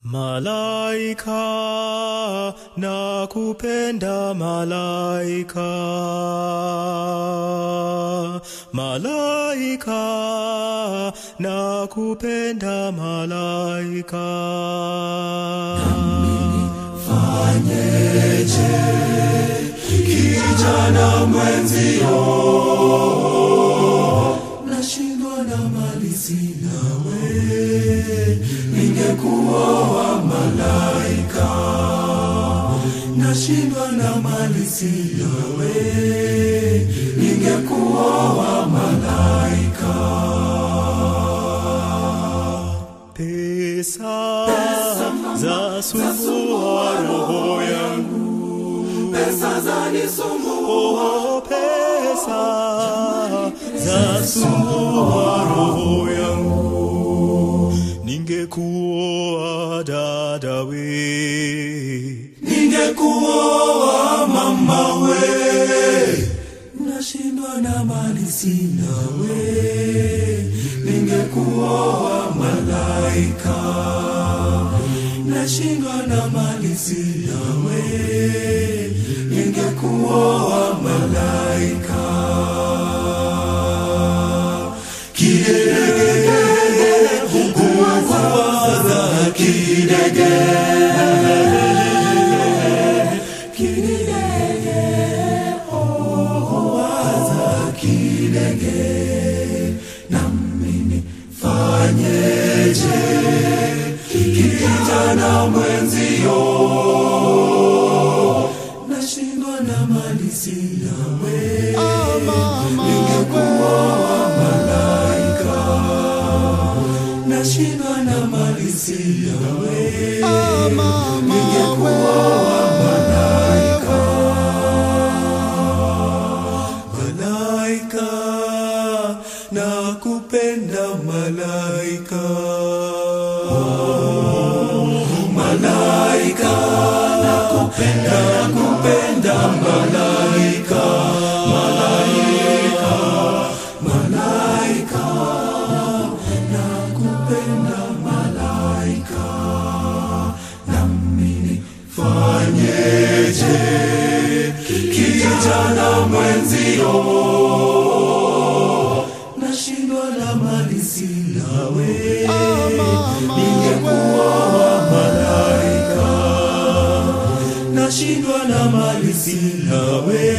Malaika na kupenda malaika, malaika na kupenda malaika. Fanyeje kijana mwenzio, nashindwa na mali sinawe, ningekuoa malaika, nashindwa na mali sinawe, ningekuoa malaika. Pesa za sumbua roho yangu, Pesa zanisumbua, oh, pesa za sumbua roho yangu, ningekuoa dada we, ningekuoa mama we, nashindwa na mali sina we, ningekuoa malaika, nashindwa na mali sina we, ningekuoa malaika. Kidege, kuwaza kidege kidege oh, waza kidege nami nifanyeje kijana mwenzio nashindwa na mali sina we ningekuoa malaika nashindwa na mali sina we ningekuoa malaika malaika na kupenda malaika malaika na kupenda na kupenda malaika malaika malaika na kupenda malaika nami nifanyeje kijana mwenzio nashindwa na mali sina we ningekuoa malaika nashindwa na mali sina we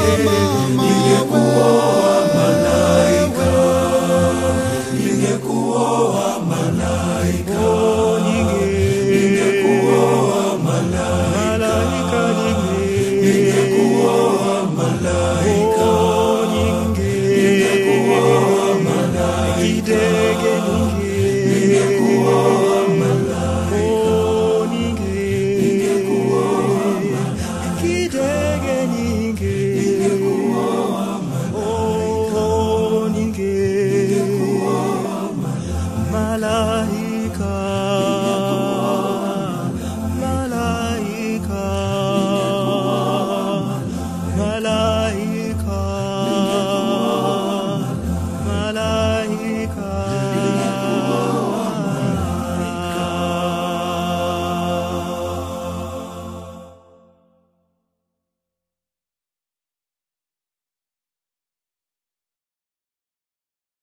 ningekuoa malaika ningekuoa malaika ningekuoa malaika ningekuoa malaika ningekuoa malaika ningekuoa malaika ningekuoa malaika Malaika